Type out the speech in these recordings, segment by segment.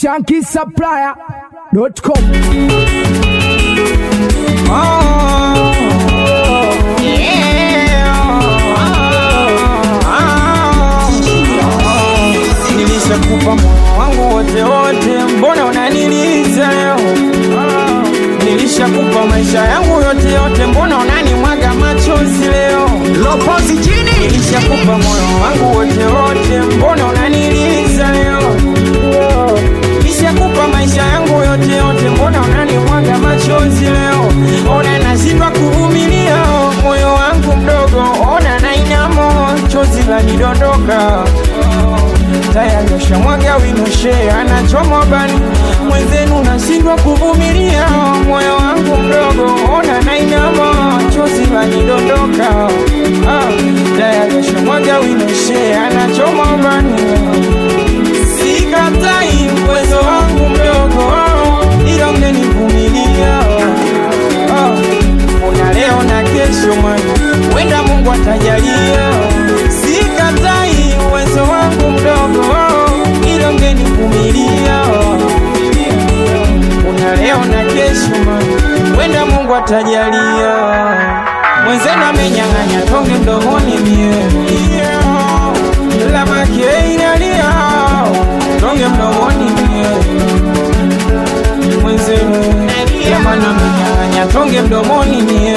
shankisupplier.com Nilishakupa moyo wangu wote wote, mbona unaniliza leo? Nilishakupa maisha yangu yote yote, mbona unanimwaga machozi leo? Lopozi chini Nilishakupa moyo wangu wote wote, mbona unaniliza leo? Nilishakupa maisha yangu yote yote, mbona unanimwaga machozi leo? Ona nashindwa kuvumilia, moyo wangu mdogo, ona nainamo, chozi lanidondoka tayari ashamwaga winoshe anachoma bani mwenzenu nashindwa kuvumilia moyo wangu mdogo ona nainama chozi lanidondoka ah, tayari ashamwaga winoshe anachoma bani sikatai uwezo wangu mdogo ila mnenivumilia ah, una leo na kesho mwana wenda mungu atajalia sikatai uwezo wangu mdogo ila mngenivumilia una leo na kesho mwana wenda mungu atajalia mwenzenu amenyang'anya tonge mdomoni mie lamake inalia tonge mdomoni mie mwenzenu jamani amenyang'anya tonge mdomoni mie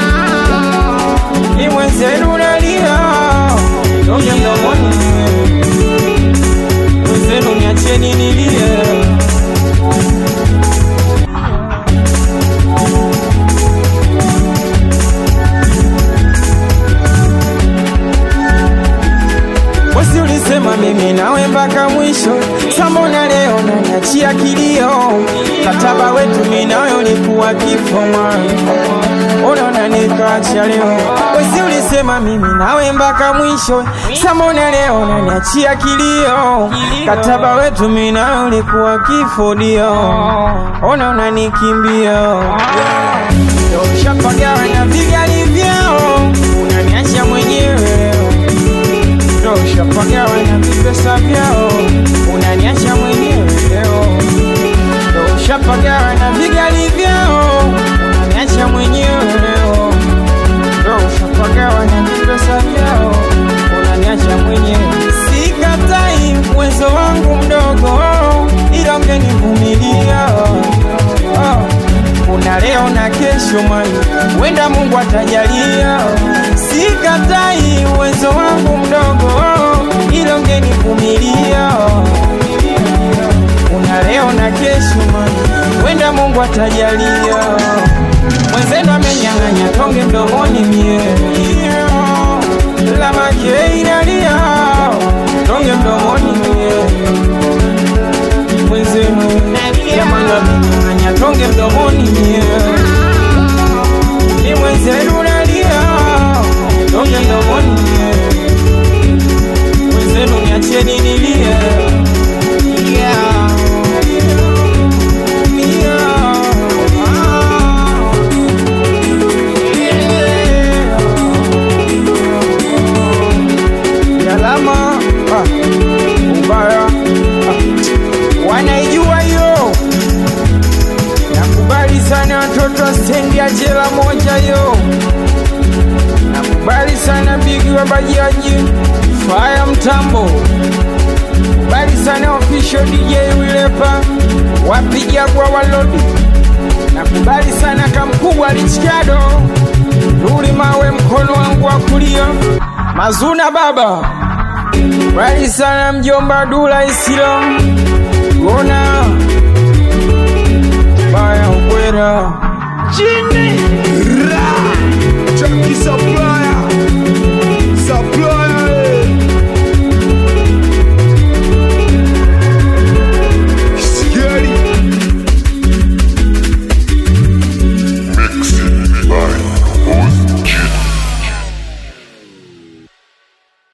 ni mwenzenu nalia tonge mdomoni mie mwenzenu niacheni nilie Wesi ulisema mimi nawe mpaka mwisho, sambona leo naniachia kilio? Kataba wetu mimi nawe ulikuwa kifo mwana, ona unanikacha leo. Wesi ulisema mimi nawe mpaka mwisho, sambona leo naniachia kilio? Kataba wetu mimi nawe ulikuwa kifo dio, ona unanikimbia Ndio ushapagawa na vigani vyao, unaniacha mwenyewe leo ndo ushapagawa na vipesa vyao, unaniacha mwenyewe leo. Ndo ushapagawa na vigali vyao, unaniacha mwenyewe leo. Ndo ushapagawa na vipesa vyao, unaniacha mwenyewe. Sikatai uwezo wangu mdogo, ila mngenivumilia oh. Kuna leo na kesho mwana, wenda Mungu atajalia. Sikatai uwezo wangu mdogo, ila ungenivumilia. Kuna leo na kesho mwana, wenda Mungu atajalia. Mwenzenu amenyang'anya tonge mdomoni mie, lamake inalia tonge mdomoni mie mwenzenu jamani amenyang'anya tonge mdomoni mie ni mwenzenu nalia tonge mdomoni mie mwenzenu niacheni nilie Yeah. Yeah. Yalama ah, ubaya ah, wanaijua hiyo nakubali sana watoto wa stendi ya jela moja yo nakubali sana bigi wa bajaji faya mtambo kubali sana official dj wilepa wapiga kwa walodi nakubali sana kamkubwa lichikado ruli mawe mkono wangu wa kulia mazuna baba kubali sana mjomba dula isilo gona baya ubwera chini